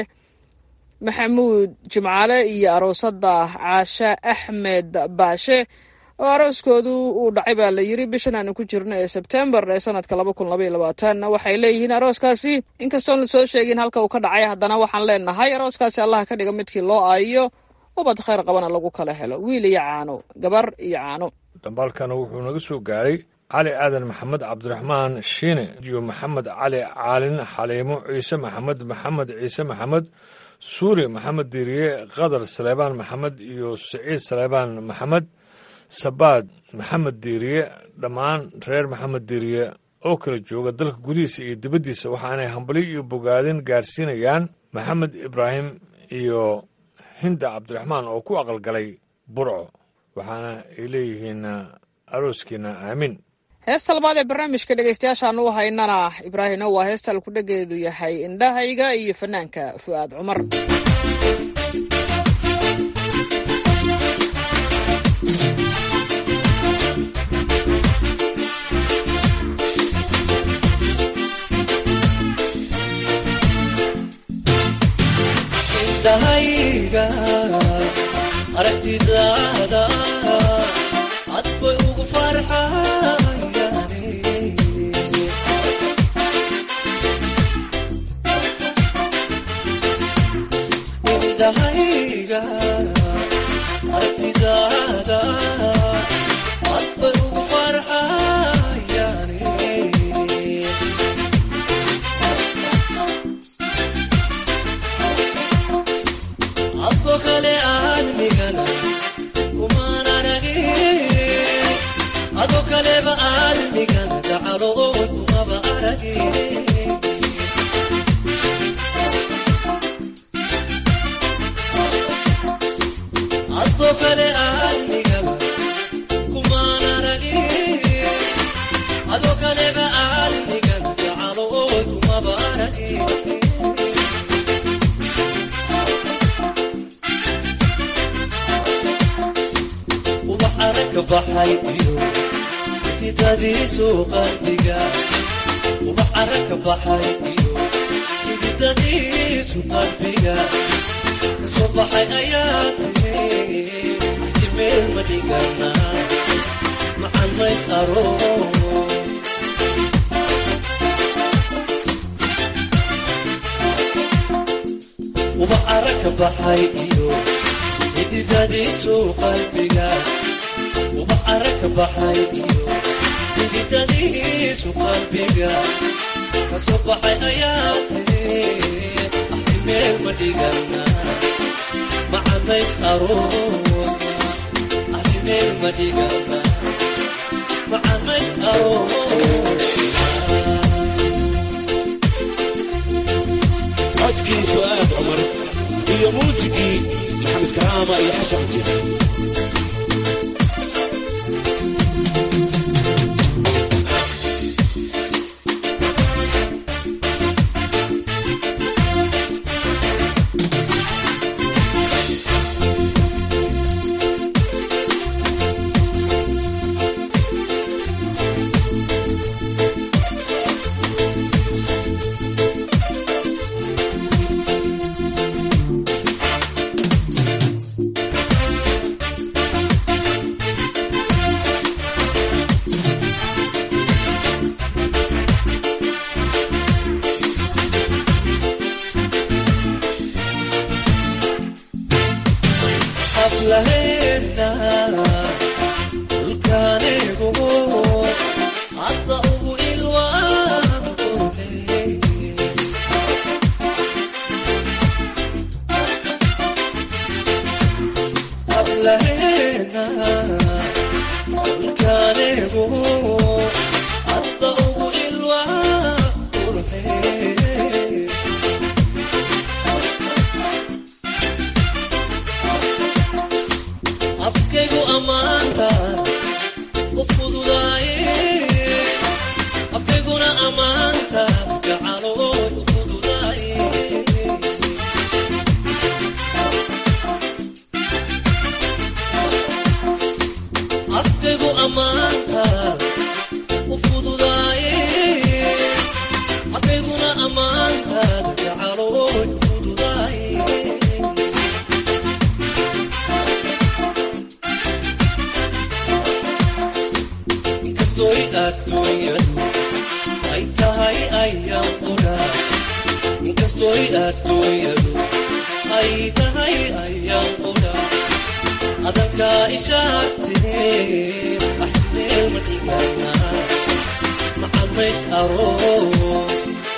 N: maxamuud jimcaale iyo aroosada caashe axmed baashe oo arooskoodu uu dhacay baa la yiri bishan aanu ku jirno ee sebtembar ee sanadka laba kun labaiyo labaatan waxay leeyihiin arooskaasi inkastoon lasoo sheegin halka uu ka dhacay haddana waxaan leenahay arooskaasi allah ka dhiga midkii loo aayiyo ubad khayr qabana lagu kala helo wiil iyo caano gabar iyo caano
A: dhambaalkana wuxuu naga soo gaaray cali aadan maxamed cabdiraxmaan shiine iyo maxamed cali caalin xaliimo ciise maxamed maxamed ciise maxamed suuri maxamed diiriye qadar saleebaan maxamed iyo siciid saleebaan maxamed sabaad maxamed diiriye dhammaan reer maxamed diiriye oo kala jooga dalka gudihiisa iyo dibaddiisa waxaanay hambali iyo bogaadin gaarsiinayaan maxamed ibraahim iyo hinda cabdiraxmaan oo ku aqalgalay burco waxaana ay leeyihiin arooskiina aamin
N: heesta labaad ee barnaamijka dhegeystayaashaanu u haynana ibraahimna waa heesta alkudhageedu yahay indhahayga iyo fanaanka fu'aad cumar
O: indhahayga aragtidaada cad bay ugu farxayane indhahayga aragtidaada cad bay ugu farxayane adko kale aadmigana kumaan aragin adoo kaleba aadmigana gacalood kumaba aragin adoo kale aadmigana kumaan aragin adoo kaleba aadmigana gacalood kumaba aragin ubax aragka baxay iyo xididadiisu qalbiga ubax aragka baxay iyo xididadiisu qalbiga kasoo baxay ayaa tiri ixtimeel ma dhigana macan mays aro ubax aragka baxay iyo xididadiisu qalbiga ubax aragka baxay iyo xididadiisu qalbiga kasoo baxay ayaa tiri axtimeel ma dhigana macanays aroos axtimeel ma dhigana macanays aroos
P: codkii fu'aad cumar iyo muusigii maxamed karaama iyo xasan jir
O: hablaheena dhulkaanigu hadda ugu ilwaan qurxey hablaheena dhulkaanigu hadda ugu ilwaan qurxey afkaygu ammaanta u fududaaye afkayguna ammaanta gacalood u fududaaye afkaygu ammaanta u fududaaye afkayguna ammaanta gacalood u fududaaye inkastoy adduunyadu ay tahay ayaan quraa inkastoy adduunyadu ay tahay ayaan quraa adankaa ishaagtee axmeel ma dhigana macamays aroos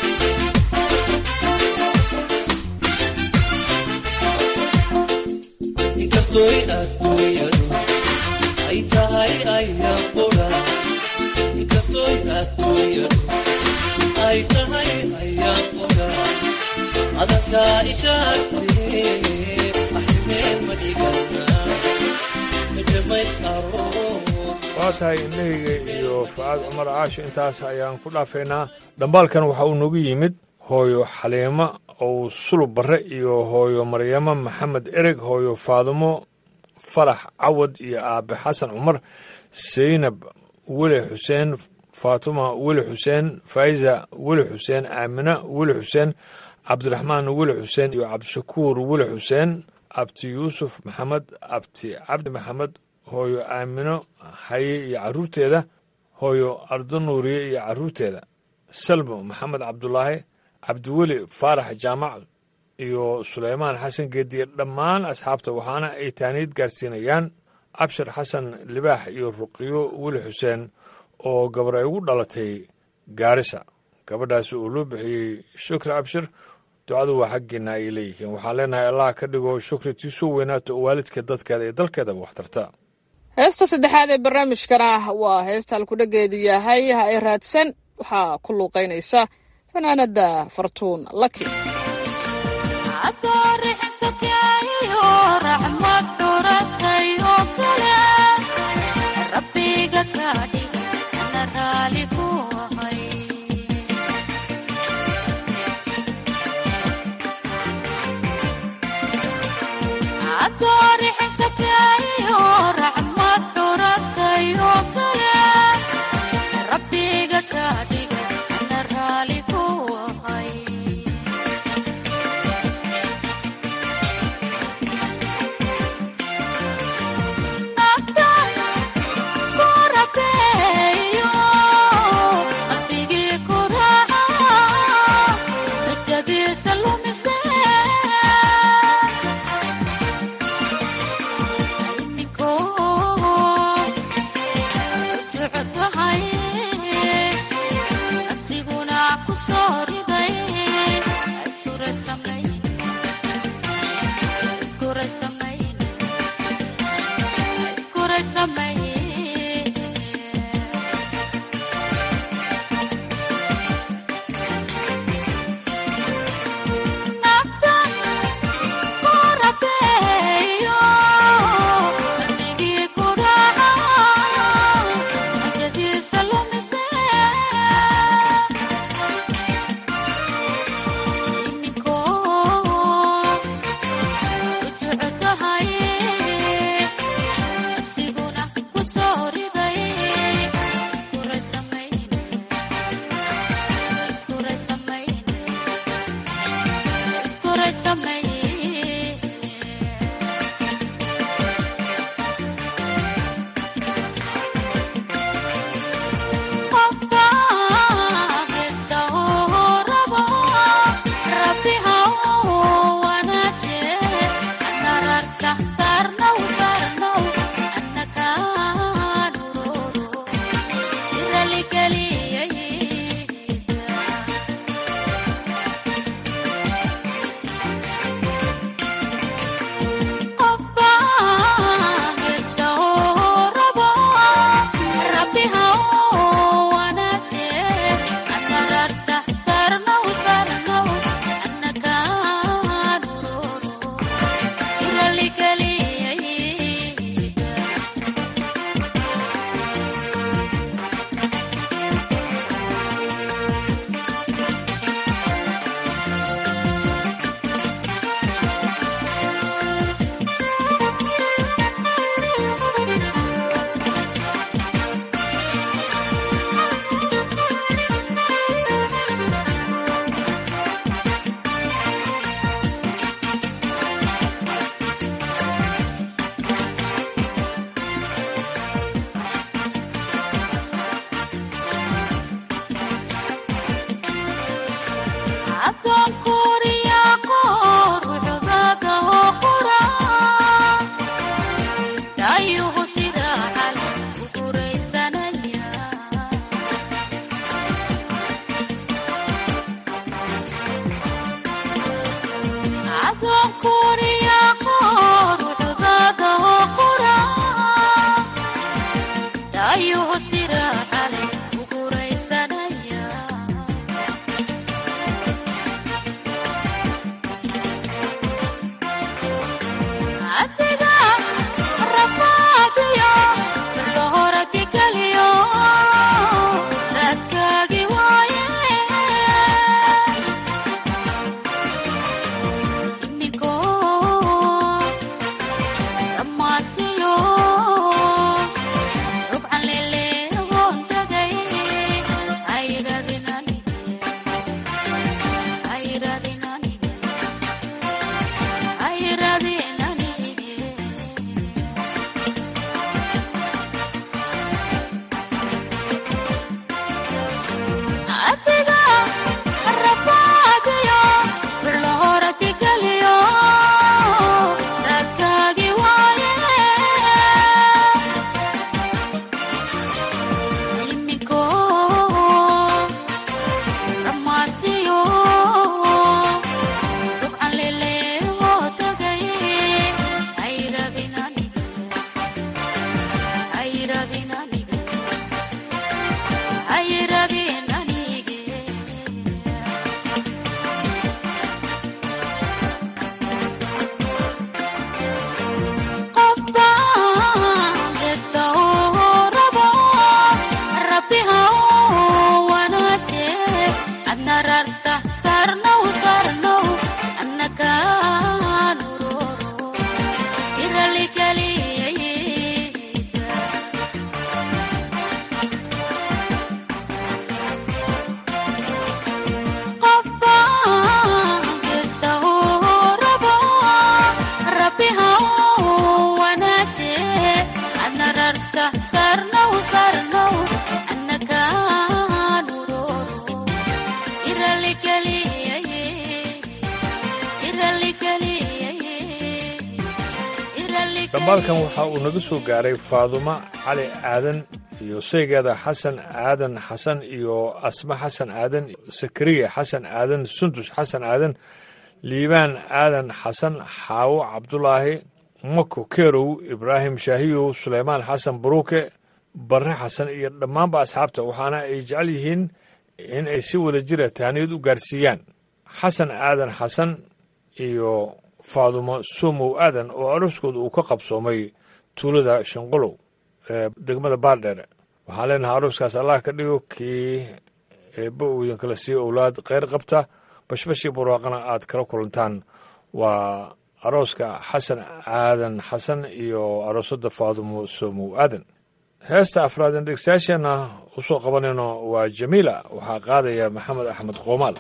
O: inkastoy adduunyadu ay tahay ayaan quraa inkastoy adduunyadu ay tahay ayaan quraa adankaa ishaagtee axmeel ma dhigana majamays aroos
A: waa tahay indhahayga iyo facaad cumar caasho intaas ayaan ku dhaafaynaa dhambaalkan waxa uu noogu yimid hooyo xaliimo ow sulub barre iyo hooyo maryamo maxamed ereg hooyo faadumo farax cawad iyo aabe xasan cumar saynab weli xuseen faatuma weli xuseen faa'iza weli xuseen aamina weli xuseen cabdiraxmaan weli xuseen iyo cabdishakuur weli xuseen abti yuusuf maxamed abti cabdi maxamed hooyo aamino haye iyo carruurteeda hooyo ardo nuuriye iyo carruurteeda salmo maxamed cabdulaahi cabdiweli faarax jaamac iyo suleymaan xasan geediye dhammaan asxaabta waxaana ay taaniid gaarsiinayaan cabshir xasan libaax iyo ruqiyo weli xuseen oo gabar ay ugu dhalatay gaarisa gabadhaasi uu loo bixiyey shukri abshir ducadu waa xaggiina ay leeyihiin waxaan leenahay allah ka dhigo shukri tiisoo weynaato oo waalidka dadkeeda iyo dalkeedaba waxtarta
N: heesta saddexaad ee barnaamijkana waa heesta halkudhageedu yahay ha ay raadsan waxaa ku luuqaynaysa fanaanada fartuun laki
Q: Siguna
A: dambaalkan waxa uu naga soo gaaray faadumo cali aadan iyo saygeeda xasan aadan xasan iyo asma xasan aadan sakariya xasan aadan sundus xasan aadan liibaan aadan xasan xaawo cabdulaahi mako kerow ibraahim shaahiyow suleymaan xasan baruuke barre xasan iyo dhammaanba asxaabta waxaana ay jecel yihiin in ay si wada jira tahniyad u gaarsiiyaan xasan aadan xasan iyo faadumo sumow aadan oo aroskooda uu ka qabsoomay tuulada shanqolow ee degmada baardheere waxaan leenahay aroskaas allah ka dhigo kii eebba uu idinkala siiyo owlaad kheyr qabta bashbashii barwaaqana aad kala kulantaan waa arooska xasan aadan xasan iyo aroosada faadumo sumow aadan heesta afraadeen dhegsayaasheenna u soo qabanayno waa jamiila waxaa qaadaya maxamed axmed qoomaal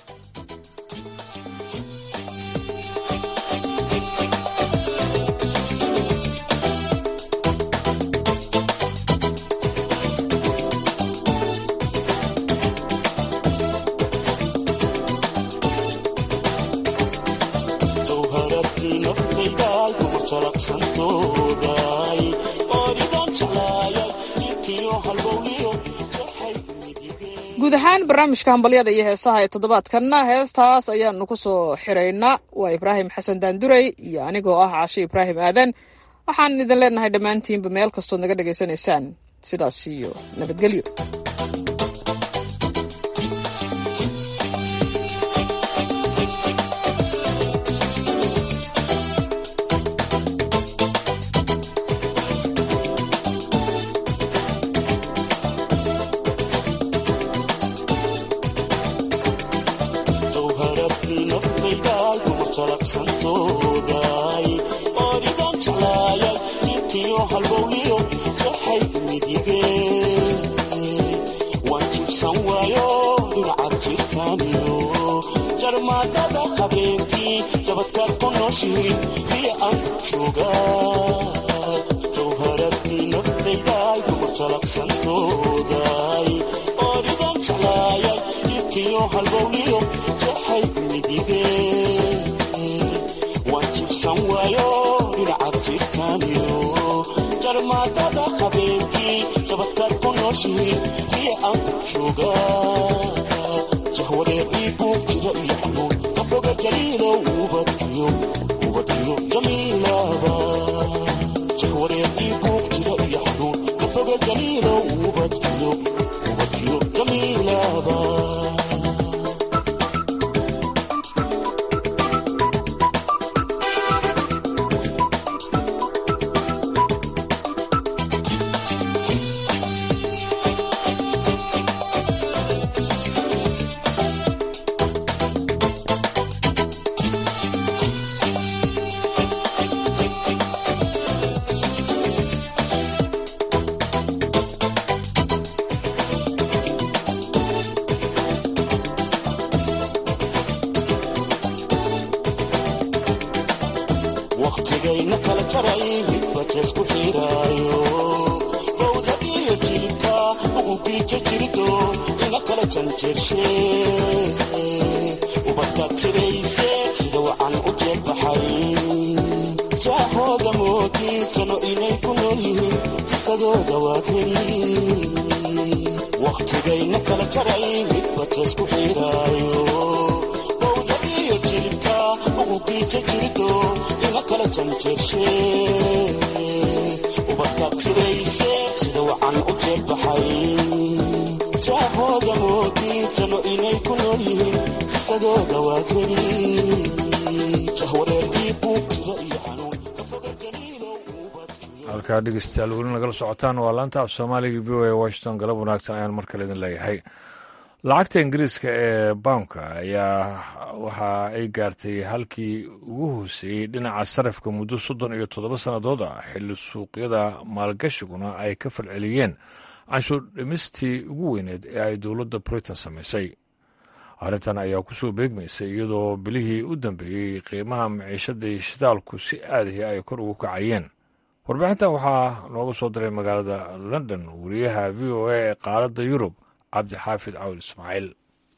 N: guud ahaan barnaamijka hambalyada iyo heesaha ee toddobaadkanna heestaas ayaanu ku soo xiraynaa waa ibraahim xasan daandurey iyo anigoo ah cashe ibraahim aadan waxaan idin leenahay dhammaantiinba meel kastood naga dhegaysanaysaan sidaas iyo nabadgelyo
Q: wakhtigayna kala jaray midbajeesku xiraayo bowda iyo jilibka ugu biija jirido ina kala janjeershe ubadkaad tirayse sida wacan u jeelbaxay jaaxooda moodi tano inay ku nool yihiin kisadooda waad heli wakhtigayna kala jaray midbajeesku xiraayo bowda iyo jilibka ugu biija jirido ina kala janjeershe ubadkaad tirayse sida wacan u jeelbaxay jaahooda moodi tano inay ku nool yihiin kisadooda waad heli jahwareer ii buug jira iyo xanuun
A: halkaa dhegeystayaal weli nagala socotaan waa laanta af soomaaliga v o a washington galab wanaagsan ayaan mar kale idin leeyahay lacagta ingiriiska ee bawnka ayaa waxa ay gaartay halkii ugu hooseeyey dhinaca sarifka muddo soddon iyo toddoba sannadood ah xilli suuqyada maalgashiguna ay ka falceliyeen canshuur dhimistii ugu weyneed ee ay dowladda britain samaysay arrintan ayaa ku soo beegmaysay iyadoo bilihii u dambeeyey qiimaha maciishadii shidaalku si aadahi ay kor ugu kacayeen warbixintan waxaa nooga soo diray magaalada london wariyaha v o a ee qaaradda yurub cabdixaafid cawd ismaaciil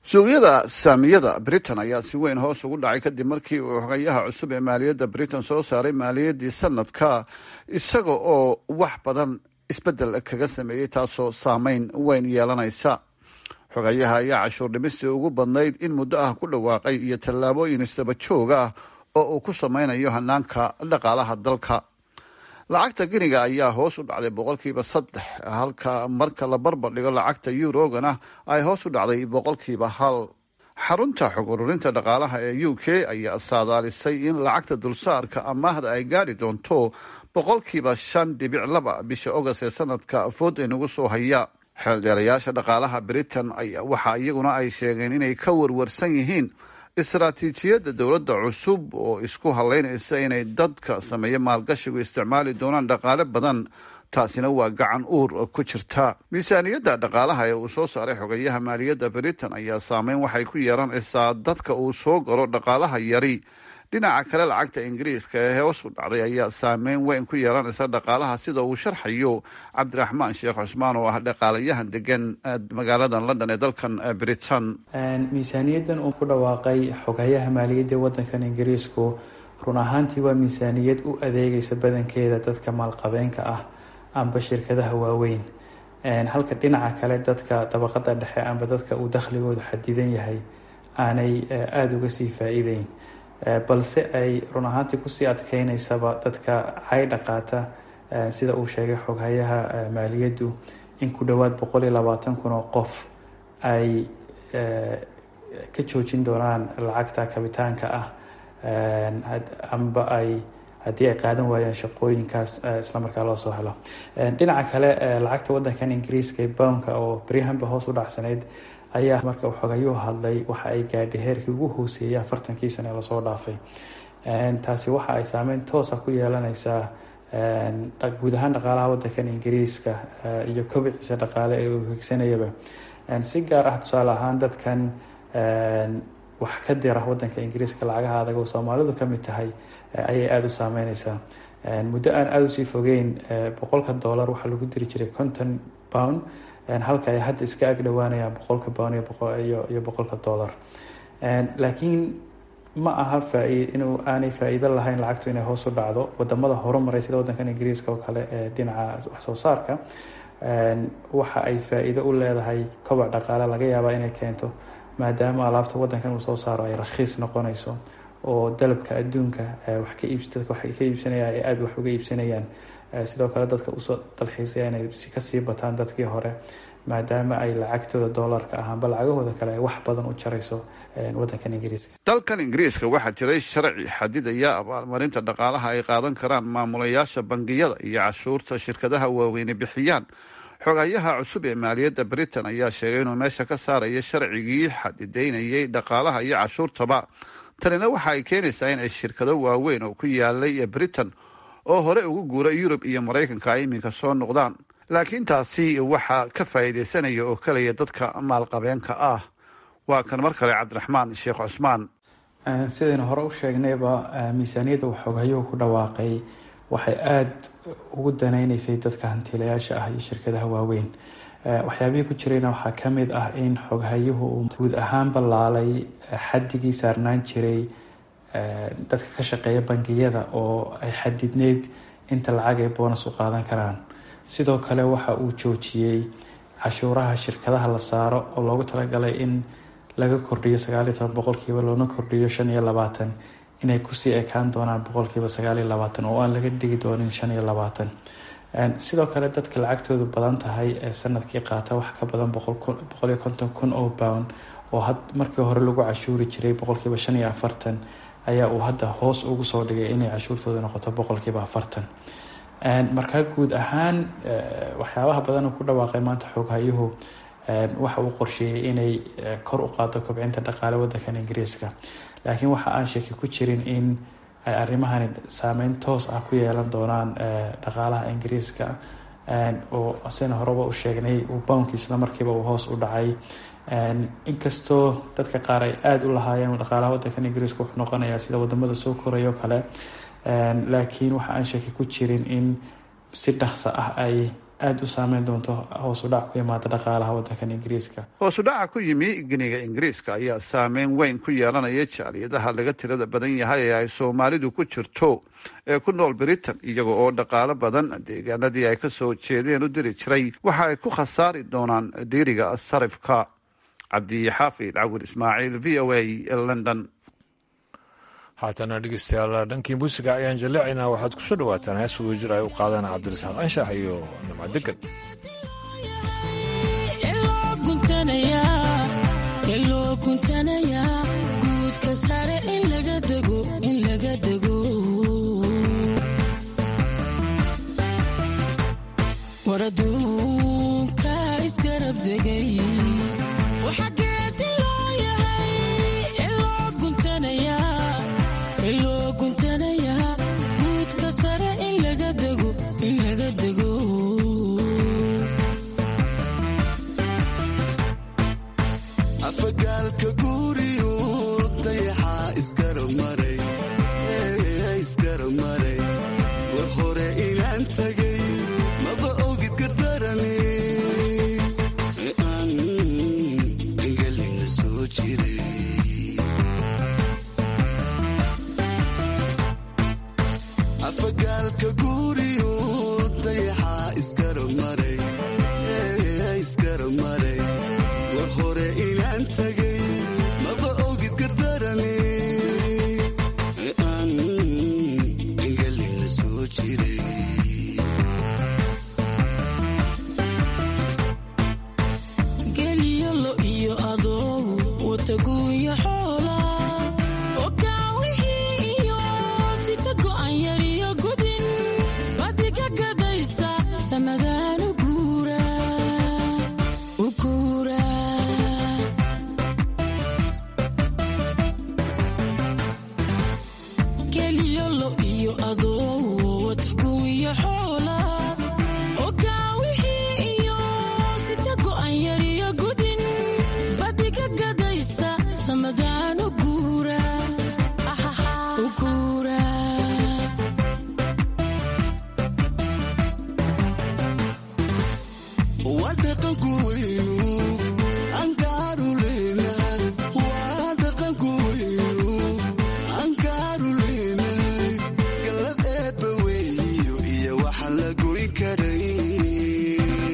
R: suuqyada saamiyada britain ayaa si weyn hoos ugu dhacay kadib markii uu xogayaha cusub ee maaliyadda britain soo saaray maaliyaddii sanadka isaga oo wax badan isbeddel kaga sameeyey taasoo saameyn weyn yeelanaysa xogayaha ayaa cashuur dhimistii ugu badnayd in muddo ah ku dhawaaqay iyo tallaabooyin isdaba joog ah oo uu ku sameynayo hanaanka dhaqaalaha dalka lacagta giniga ayaa hoos u dhacday boqolkiiba saddex halka marka la barbar dhigo lacagta eurogana ay hoos u dhacday boqolkiiba hal xarunta xog ururinta dhaqaalaha ee u k ayaa saadaalisay in lacagta dulsaarka amaahda ay gaadhi doonto boqolkiiba shan dhibic laba bisha ogost ee sanadka food inagu soo haya xeeldeelayaasha dhaqaalaha britain waxa iyaguna ay sheegeen inay ka warwarsan yihiin istaraatiijiyadda dowladda cusub oo isku haleynaysa inay dadka sameeya maalgashigu isticmaali doonaan dhaqaale badan taasina waa gacan uur ku jirta miisaaniyadda dhaqaalaha ee uu soo saaray xogayaha maaliyadda britain ayaa saameyn waxay ku yeelanaysaa dadka uu soo galo dhaqaalaha yari dhinaca kale lacagta ingiriiska ee hoos u dhacday ayaa saameyn weyn ku yeelanaysa dhaqaalaha sida uu sharxayo cabdiraxmaan sheekh cusmaan oo ah dhaqaalayahan degan magaalada london ee dalkan britain
S: miisaaniyaddan uu ku dhawaaqay xogayaha maaliyadda wadankan ingiriisku run ahaantii waa miisaaniyad u adeegaysa badankeeda dadka maalqabeenka ah amba shirkadaha waaweyn halka dhinaca kale dadka dabaqada dhexe amba dadka uu dakhligoodu xadidan yahay aanay aada uga sii faa-iideyn balse ay run ahaantii kusii adkeyneysaba dadka caydha qaata sida uu sheegay xoghayaha maaliyaddu in ku dhowaad boqol iyo labaatan kun oo qof ay ka joojin doonaan lacagta kabitaanka ah amba ay haddii ay qaadan waayaan shaqooyinkaas islamarkaa loo soo helo dhinaca kale lacagta wadankan ingiriiska ee bownka oo beryahanba hoos u dhacsanayd ayaa marka uu xogayuu hadlay waxa ay gaadhay heerkii ugu hooseeyay afartankii sane ee lasoo dhaafay taasi waxa ay saameyn toosa ku yeelaneysaa guud ahaan dhaqaalaha wadankan ingiriiska iyo kobiciisa dhaqaale ee uu higsanayaba si gaar ah tusaale ahaan dadkan wax ka dira wadanka ingiriiska lacagaha adag oo soomaalidu ka mid tahay ayay aada u saameyneysaa muddo aan aada usii fogeyn boqolka dollar waxaa lagu diri jiray conton pound halka ay hadda iska ag dhowaanayaan boqolka pound iyo boqolka dollar laakiin ma aha faa- inuu aanay faa-iido lahayn lacagtu inay hoos u dhacdo wadamada horumaray sida wadankan ingiriiska oo kale ee dhinaca wax soo saarka waxa ay faa-iido u leedahay kobac dhaqaale laga yaabaa inay keento maadaama alaabta wadankan uu soo saaro ay rakhiis noqonayso oo dalabka adduunka wax ka iibs dadka wax ka iibsanaya ay aada wax uga iibsanayaan sidoo kale dadka usoo dalxiisaya inay kasii bataan dadkii hore maadaama ay lacagtooda doolarka ahaanba lacagahooda kale ay wax badan u jarayso wadankan ingiriiska
R: dalkan ingiriiska waxaa jiray sharci xadidaya abaalmarinta dhaqaalaha ay qaadan karaan maamulayaasha bangiyada iyo cashuurta shirkadaha waaweyne bixiyaan xogayaha cusub ee maaliyadda britain ayaa sheegay inuu meesha ka saarayo sharcigii xadidaynayay dhaqaalaha iyo cashuurtaba tanina waxa ay keenaysaa in ay shirkado waaweyn oo ku yaalay britain oo hore ugu guura yurub iyo maraykanka ay iminka soo noqdaan laakiin taasi waxaa ka faa'iidaysanaya oo kaliya dadka maalqabeenka ah waa kan mar kale cabdiraxmaan sheekh cusmaan
S: sidaynu hore u sheegnayba miisaaniyadda uu xoghayuhu ku dhawaaqay waxay aada ugu danaynaysay dadka hantiilayaasha ah iyo shirkadaha waaweyn waxyaabihii ku jirayna waxaa ka mid ah in xoghayuhu uu guud ahaan ballaalay xadigii saarnaan jiray dadka ka shaqeeya bangiyada oo ay xadidneyd inta lacag ay boonas u qaadan karaan sidoo kale waxa uu joojiyey cashuuraha shirkadaha la saaro oo loogu talagalay in laga kordhiyo sagaaliyo toban boqolkiiba loona kordhiyo shan iyo labaatan inay kusii ekaan doonaan boqolkiiba sagaaliyo labaatan oo aan laga dhigi doonin shan iyo labaatan sidoo kale dadka lacagtoodu badan tahay ee sanadkii qaata wax ka badan boqoliyo konton kun oo pound oo markii hore lagu cashuuri jiray boqolkiiba shan iyo afartan ayaa uu hadda hoos ugu soo dhigay inay cashuurtooda noqoto boqolkiiba afartan markaa guud ahaan waxyaabaha badan uu ku dhawaaqay maanta xooghayuhu waxa uu qorsheeyey inay kor u qaado kobcinta dhaqaale wadankan ingiriiska laakiin waxa aan shaki ku jirin in ay arrimahani saameyn toos ah ku yeelan doonaan dhaqaalaha ingiriiska oo sina horeba u sheegnay uu bownki isla markiiba uu hoos u dhacay inkastoo dadka qaar ay aada u lahaayeen dhaqaalaha wadankan ingiriiska wuxuu noqonayaa sida wadamada soo korayoo kale laakiin waxa aan shaki ku jirin in si dhaqso ah ay aada u saameyn doonto hoos u dhac ku imaada dhaqaalaha wadankan ingiriiska
R: hoosu dhaca ku yimi giniga ingiriiska ayaa saameyn weyn ku yeelanaya jaaliyadaha laga tirada badan yahay ee ay soomaalidu ku jirto ee ku nool britain iyaga oo dhaqaalo badan deegaanadii ay kasoo jeedeen u diri jiray waxa ay ku khasaari doonaan dhiiriga sarifka cabdixaafid cawir ismaaciil v o a london
A: haatana dhegeystayaal dhankii muusiga ayaan jaleecaynaa waxaad kusoo dhawaataan hees wadajir ay u qaadaan cabdirasaaq anshax iyo nimco degan
T: guudka sare in laga dego in laga dego war aduunka isgarab degay waxageedi loo yahay iloo guntanayaa iloo guntanayaa guudka sare in laga dego in laga dego
Q: afagaalka guuriyo dayaxaa isgaramaray isgaramaray war hore inaan tagay maba ogid gardarane aan engelina soo jiray afagaalka guuriyo dayaxaa isgaramaray isgaramaray war hore inaan tagay maba ogid gardarane aan engelina soo jiray
T: geliyo lo iyo adoogu wataguuya xoola okaawihii iyo sita go'an yariyo gudin badiga gadaysa samadaan u guura u guura geliyo lo iyo adoogu wataguuya xoola okaawihii iyo sita go'an yariyo gudin badiga gadaysa samadaan u guura u guura
Q: waa dhaqanku weynu ankaaru leenahay waa dhaqanku weynu ankaaru leenahay gallad eebba weeyo iyo waxaan la goyn karayn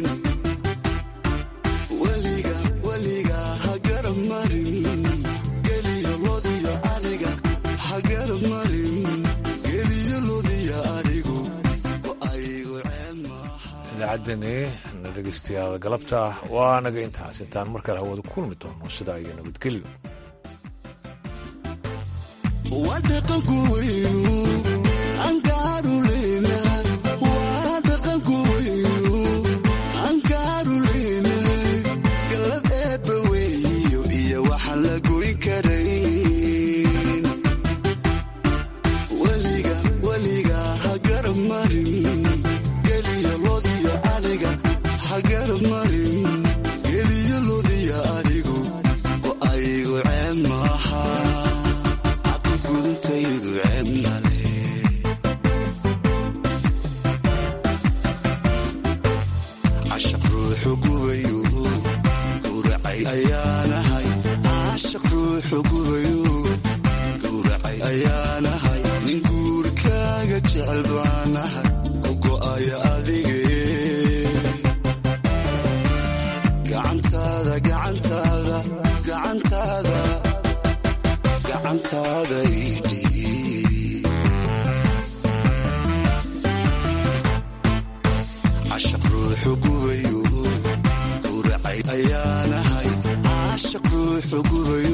Q: weliga weliga ha garab marin geliyo lodiyo ariga ha garab marin geliyo lodiyo arigu aygu
A: idaacaddeeni na dhegeystayaal galabta waa naga intaas intaan mar kale hawada ku kulmi doono sidaa iyo nabadgelyo
Q: waa dhaqanku weynu ankaaru leenahay waa dhaqanku weynu ankaaru leenahay gallad eebba weeyo iyo waxaan la goyn karayn weliga weliga ha garab marin geliyo lodiyo ariga ha garab marin geliyo lodiyo arigu oo aygu ceeb maaha gudintaydu ceeb male cashaq ruuxu gubayo gowracay ayaanahay cashaq ruuxu gubayo gowracay ayaanahay nin guurkaaga jecel baanahay ku go'aya adige gacantaada gacantaada gacantaada gacantaada idhi cashaq ruuxu gubayo gowracay ayaanahay cashaq ruuxu gubayo